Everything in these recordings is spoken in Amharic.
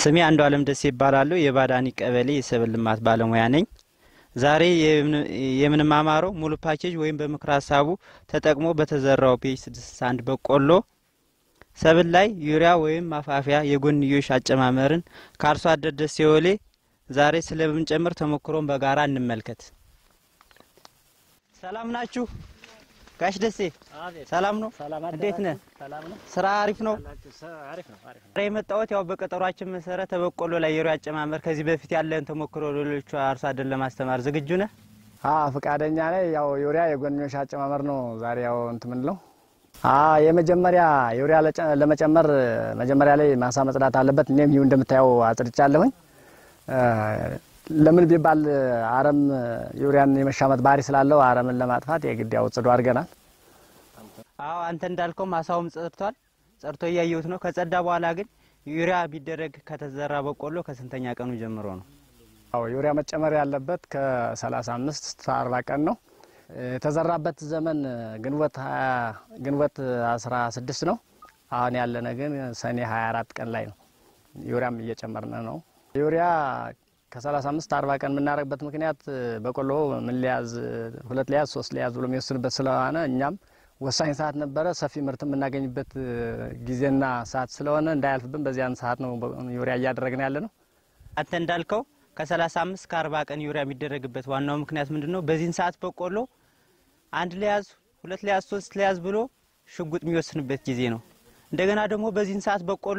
ስሜ አንዱ አለም ደሴ ይባላለሁ። የባዳኒ ቀበሌ የሰብል ልማት ባለሙያ ነኝ። ዛሬ የምንማማረው ሙሉ ፓኬጅ ወይም በምክር ሀሳቡ ተጠቅሞ በተዘራው ፒኤች ስድስት አንድ በቆሎ ሰብል ላይ ዩሪያ ወይም ማፋፊያ የጎንዮሽ አጨማመርን ከአርሶ አደር ደሴ ወሌ ዛሬ ስለምንጨምር ተሞክሮን በጋራ እንመልከት። ሰላም ናችሁ? ጋሽ ደሴ ሰላም ነው? እንዴት ነህ? ስራ አሪፍ ነው? ዛሬ የመጣሁት ያው በቀጠሯችን መሰረት በቆሎ ላይ የዩሪያ አጨማመር ከዚህ በፊት ያለን ተሞክሮ ሌሎቹ አርሶ አደር ለማስተማር ዝግጁ ነህ? ፈቃደኛ ነኝ። ያው ዩሪያ የጎንዮሽ አጨማመር ነው ዛሬ ያው እንትን ምንለው የመጀመሪያ ዩሪያ ለመጨመር መጀመሪያ ላይ ማሳ መጽዳት አለበት። እኔም ይሁ እንደምታየው አጽድቻለሁኝ። ለምን ቢባል አረም ዩሪያን የመሻመት ባህሪ ስላለው አረምን ለማጥፋት የግድ ያው ጽዱ አድርገናል። አዎ አንተ እንዳልከው ማሳውም ጸድቷል። ጸድቶ እያየሁት ነው። ከጸዳ በኋላ ግን ዩሪያ ቢደረግ ከተዘራ በቆሎ ከስንተኛ ቀኑ ጀምሮ ነው? አዎ ዩሪያ መጨመር ያለበት ከ35 እስከ 40 ቀን ነው። የተዘራበት ዘመን ግንቦት ግንቦት 16 ነው። አሁን ያለነ ግን ሰኔ 24 ቀን ላይ ነው። ዩሪያም እየጨመርነ ነው። ዩሪያ ከ35 40 ቀን የምናደርግበት ምክንያት በቆሎ ምን ሊያዝ ሁለት ሊያዝ ሶስት ሊያዝ ብሎ የሚወስንበት ስለሆነ እኛም ወሳኝ ሰዓት ነበረ። ሰፊ ምርት የምናገኝበት ጊዜና ሰዓት ስለሆነ እንዳያልፍብን በዚያን ሰዓት ነው ዩሪያ እያደረግን ያለ ነው። አንተ እንዳልከው ከ35 እስከ 40 ቀን ዩሪያ የሚደረግበት ዋናው ምክንያት ምንድን ነው? በዚህን ሰዓት በቆሎ አንድ ሊያዝ ሁለት ሊያዝ ሶስት ሊያዝ ብሎ ሽጉጥ የሚወስንበት ጊዜ ነው። እንደገና ደግሞ በዚህን ሰዓት በቆሎ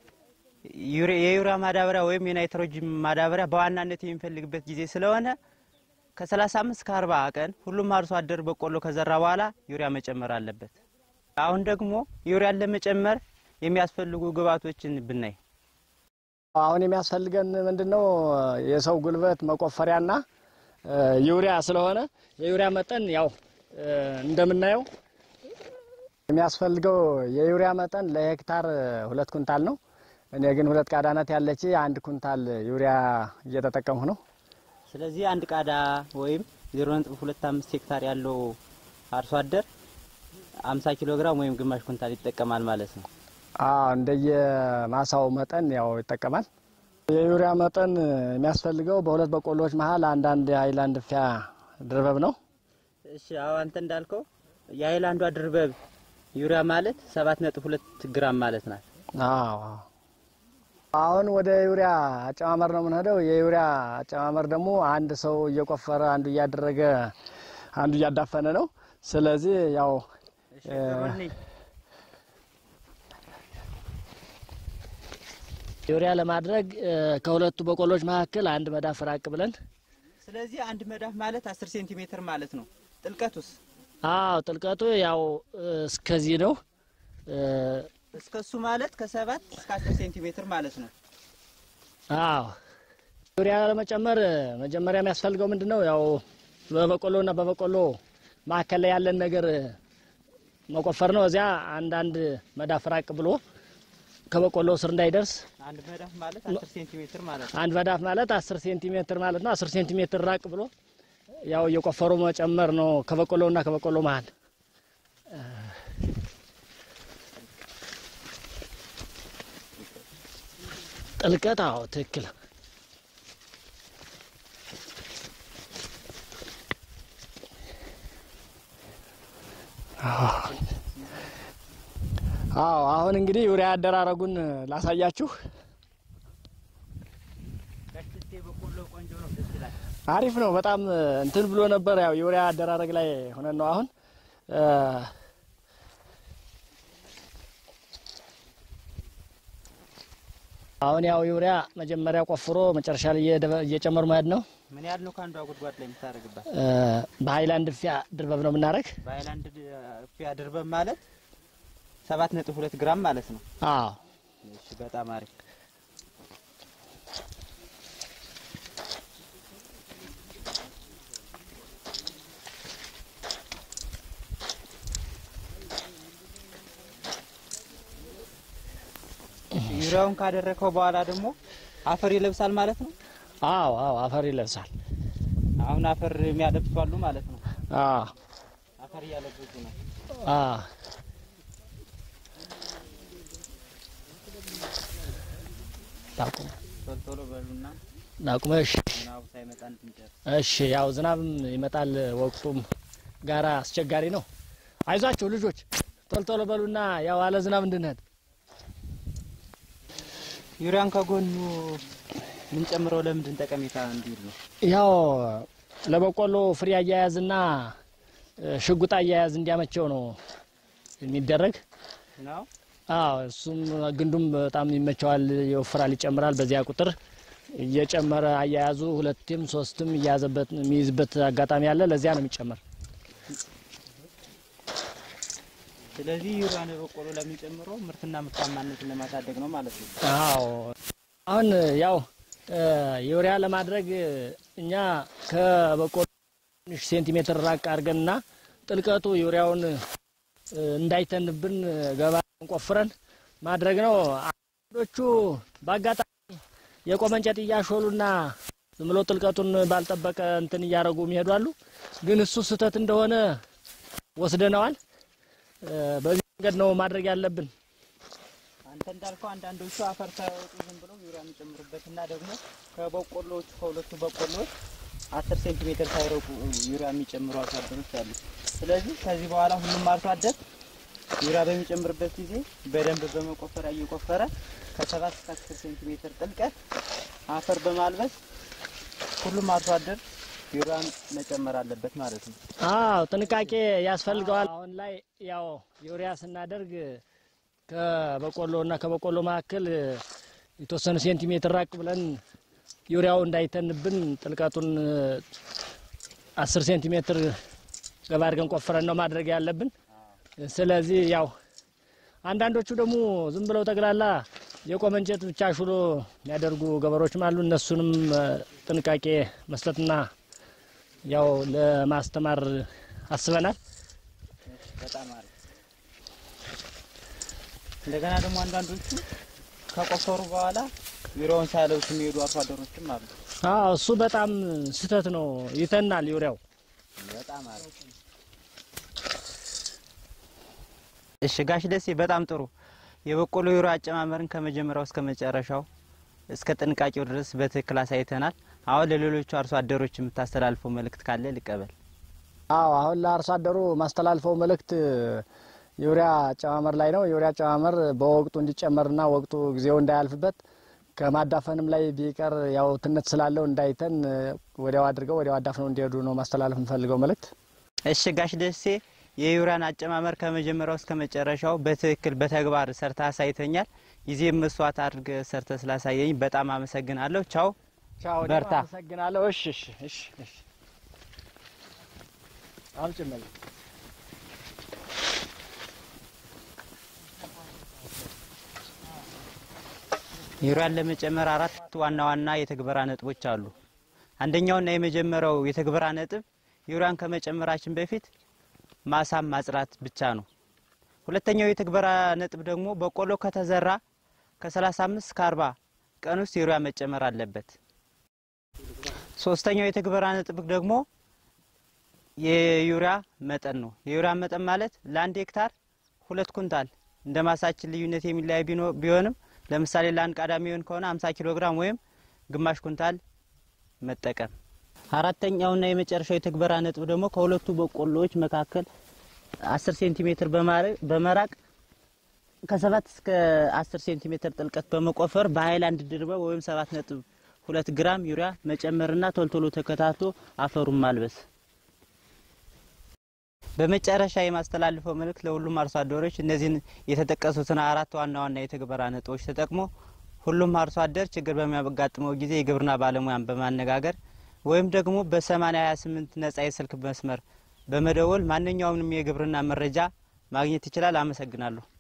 የዩሪያ ማዳበሪያ ወይም የናይትሮጂን ማዳበሪያ በዋናነት የሚፈልግበት ጊዜ ስለሆነ ከ35 እስከ 40 ቀን ሁሉም አርሶ አደር በቆሎ ከዘራ በኋላ ዩሪያ መጨመር አለበት። አሁን ደግሞ ዩሪያን ለመጨመር የሚያስፈልጉ ግብዓቶችን ብናይ አሁን የሚያስፈልገን ምንድን ነው? የሰው ጉልበት መቆፈሪያና ዩሪያ ስለሆነ የዩሪያ መጠን ያው እንደምናየው የሚያስፈልገው የዩሪያ መጠን ለሄክታር ሁለት ኩንታል ነው። እኔ ግን ሁለት ቃዳ ናት ያለች አንድ ኩንታል ዩሪያ እየተጠቀምሁ ነው። ስለዚህ አንድ ቃዳ ወይም 0.25 ሄክታር ያለው አርሶ አደር 50 ኪሎ ግራም ወይም ግማሽ ኩንታል ይጠቀማል ማለት ነው። አዎ እንደየ ማሳው መጠን ያው ይጠቀማል። የዩሪያ መጠን የሚያስፈልገው በሁለት በቆሎዎች መሀል አንዳንድ የሀይላንድ ፊያ ድርበብ ነው። እሺ አዎ አንተ እንዳልከው የሀይላንዷ ድርበብ ዩሪያ ማለት 7.2 ግራም ማለት ናት። አዎ አሁን ወደ ዩሪያ አጨማመር ነው የምንሄደው። የዩሪያ አጨማመር ደግሞ አንድ ሰው እየቆፈረ አንዱ እያደረገ አንዱ እያዳፈነ ነው። ስለዚህ ያው ዩሪያ ለማድረግ ከሁለቱ በቆሎች መካከል አንድ መዳፍ ራቅ ብለን ስለዚህ አንድ መዳፍ ማለት 10 ሴንቲሜትር ማለት ነው። ጥልቀቱስ? አዎ ጥልቀቱ ያው እስከዚህ ነው። እስከሱ ማለት ከሰባት እስከ 10 ሴንቲሜትር ማለት ነው። አዎ ዩሪያ ለመጨመር መጀመሪያ የሚያስፈልገው ምንድን ነው? ያው በበቆሎና በበቆሎ መካከል ላይ ያለን ነገር መቆፈር ነው። እዚያ አንዳንድ መዳፍ ራቅ ብሎ ከበቆሎ ስር እንዳይደርስ አንድ መዳፍ ማለት 10 ሴንቲሜትር ማለት ነው። አንድ መዳፍ ማለት 10 ሴንቲሜትር ማለት ነው። 10 ሴንቲሜትር ራቅ ብሎ ያው እየቆፈሩ መጨመር ነው ከበቆሎና ከበቆሎ መሀል ጥልቀት። አዎ ትክክል። አዎ አሁን እንግዲህ ዩሪያ አደራረጉን ላሳያችሁ። አሪፍ ነው። በጣም እንትን ብሎ ነበር። ያው ዩሪያ አደራረግ ላይ ሆነን ነው አሁን አሁን ያው ዩሪያ መጀመሪያ ቆፍሮ መጨረሻ ላይ እየጨመሩ መሄድ ነው። ምን ያህል ነው ከአንዷ ጉድጓድ ላይ የምታደርግባት? በሀይላንድ ፊያ ድርበብ ነው የምናደርግ። በሀይላንድ ፊያ ድርበብ ማለት ሰባት ነጥብ ሁለት ግራም ማለት ነው። አዎ እሺ፣ በጣም አሪፍ። ዩሪያውን ካደረከው በኋላ ደግሞ አፈር ይለብሳል ማለት ነው። አዎ አዎ አፈር ይለብሳል። አሁን አፈር የሚያለብሱ አሉ ማለት ነው። አዎ አፈር እያለበሱ ነው። አዎ ታቁም ቶሎ ቶሎ በሉና ናቁመ እሺ ዝናቡ ሳይመጣ እንድንጨርስ። እሺ ያው ዝናብም ይመጣል፣ ወቅቱም ጋራ አስቸጋሪ ነው። አይዟቸው ልጆች ቶሎ ቶሎ በሉና ያው አለ ዝናብ እንድንሄድ ዩሪያን ከጎኑ የምንጨምረው ለምንድን ጠቀሜታ እንዲል ነው? ያው ለበቆሎ ፍሬ አያያዝና እ፣ ሽጉጥ አያያዝ እንዲያመቸው ነው የሚደረግ። ነው አዎ እሱም ግንዱም በጣም ይመቸዋል፣ ይወፍራል፣ ይጨምራል። በዚያ ቁጥር እየጨመረ አያያዙ ሁለትም ሶስትም እያያዘበት የሚይዝበት አጋጣሚ አለ። ለዚያ ነው የሚጨመር። ስለዚህ ዩሪያን በቆሎ ለምንጨምረው ምርትና ምርታማነትን ለማሳደግ ነው ማለት ነው። አዎ አሁን ያው እ፣ ዩሪያ ለማድረግ እኛ ከበቆሎ ትንሽ ሴንቲሜትር ራቅ አድርገንና ጥልቀቱ ዩሪያውን እ፣ እንዳይተንብን ገባ ቆፍረን ማድረግ ነው። አንዶቹ በአጋጣሚ የቆመ እንጨት እያሾሉና ዝም ብሎ ጥልቀቱን ባልጠበቀ እንትን እያደረጉ የሚሄዱ አሉ። ግን እሱ ስህተት እንደሆነ ወስደነዋል። እ፣ በዚህ መንገድ ነው ማድረግ ያለብን። አንተ እንዳልከው አንዳንዶቹ አፈር ሳያወጡ ዝም ብለው ዩሪያ የሚጨምሩበትና ደግሞ ከበቆሎቹ ከሁለቱ በቆሎች አስር ሴንቲሜትር ሳይረቁ ዩሪያ የሚጨምሩ አርሶ አደሮች አሉ። ስለዚህ ከዚህ በኋላ ሁሉም አርሶ አደር ዩሪያ በሚጨምርበት ጊዜ በደንብ በመቆፈሪያ እየቆፈረ ከሰባት እስከ አስር ሴንቲሜትር ጥልቀት አፈር በማልበስ ሁሉም አርሶ አደር ዩሪያን መጨመር አለበት ማለት ነው። አዎ ጥንቃቄ ያስፈልገዋል። አሁን ላይ ያው ዩሪያ ስናደርግ ከበቆሎ እና ከበቆሎ መካከል የተወሰኑ ሴንቲሜትር ራቅ ብለን ዩሪያው እንዳይተንብን ጥልቀቱን አስር ሴንቲሜትር ገባ አድርገን ቆፍረን ነው ማድረግ ያለብን። ስለዚህ ያው አንዳንዶቹ ደግሞ ዝም ብለው ጠቅላላ የቆመ እንጨት ብቻ ሹሎ የሚያደርጉ ገበሬዎችም አሉ። እነሱንም እ፣ ጥንቃቄ መስጠትና ያው ለማስተማር አስበናል። በጣም አሪፍ። እንደገና ደግሞ አንዳንዶቹ ከቆፈሩ በኋላ ዩሪያውን ሳያለብሱ የሚሄዱ አርሶ አደሮችም አሉ። አዎ እሱ በጣም ስህተት ነው። ይተናል ዩሪያው። በጣም አሪፍ። እሺ ጋሽ ደሴ በጣም ጥሩ። የበቆሎ ዩሪያ አጨማመርን ከመጀመሪያው እስከ መጨረሻው እስከ ጥንቃቄው ድረስ በትክክል አሳይተናል። አሁን ለሌሎቹ አርሶ አደሮች የምታስተላልፈው መልእክት ካለ ልቀበል። አዎ አሁን ለአርሶ አደሩ ማስተላልፈው መልእክት ዩሪያ አጨማመር ላይ ነው። ዩሪያ አጨማመር በወቅቱ እንዲጨመርና ወቅቱ ጊዜው እንዳያልፍበት ከማዳፈንም ላይ ቢቀር ያው ትነት ስላለው እንዳይተን ወዲያው አድርገው ወዲያው አዳፍነው እንዲሄዱ ነው ማስተላለፍ የምፈልገው መልእክት። እሺ ጋሽ ደሴ የዩሪያን አጨማመር ከመጀመሪያው እስከ መጨረሻው በትክክል በተግባር ሰርተ አሳይተኛል። ጊዜ መስዋዕት አድርገ ሰርተ ስላሳየኝ በጣም አመሰግናለሁ። ቻው። ቻው፣ በርታ። አመሰግናለሁ። እሺ እሺ እሺ እሺ አምጭመል ዩሪያን ለመጨመር አራት ዋና ዋና የትግበራ ነጥቦች አሉ። አንደኛውና የመጀመሪያው የትግበራ ነጥብ ዩሪያን ከመጨመራችን በፊት ማሳም ማጽራት ብቻ ነው። ሁለተኛው የትግበራ ነጥብ ደግሞ በቆሎ ከተዘራ ከ35 እስከ 40 ቀን ውስጥ ዩሪያ መጨመር አለበት። ሶስተኛው የትግበራ ነጥብ ደግሞ የዩሪያ መጠን ነው። የዩሪያ መጠን ማለት ለአንድ ሄክታር ሁለት ኩንታል እንደ ማሳችን ልዩነት የሚለያይ ቢኖ- ቢሆንም ለምሳሌ ለአንድ ቃዳ የሚሆን ከሆነ 50 ኪሎ ግራም ወይም ግማሽ ኩንታል መጠቀም። አራተኛውና የመጨረሻው የትግበራ ነጥብ ደግሞ ከሁለቱ በቆሎዎች መካከል 10 ሴንቲሜትር በማረ- በመራቅ ከሰባት እስከ 10 ሴንቲሜትር ጥልቀት በመቆፈር በሀይላንድ ድርበብ ወይም 7 ነጥብ ሁለት ግራም ዩሪያ መጨመርና ቶልቶሎ ተከታትሎ አፈሩን ማልበስ። በመጨረሻ የማስተላልፈው መልእክት ለሁሉም አርሶ አደሮች እነዚህን የተጠቀሱትን አራት ዋና ዋና የትግበራ ነጥቦች ተጠቅሞ ሁሉም አርሶ አደር ችግር በሚያጋጥመው ጊዜ የግብርና ባለሙያን በማነጋገር ወይም ደግሞ በ8028 ነጻ የስልክ መስመር በመደወል ማንኛውንም የግብርና መረጃ ማግኘት ይችላል። አመሰግናለሁ።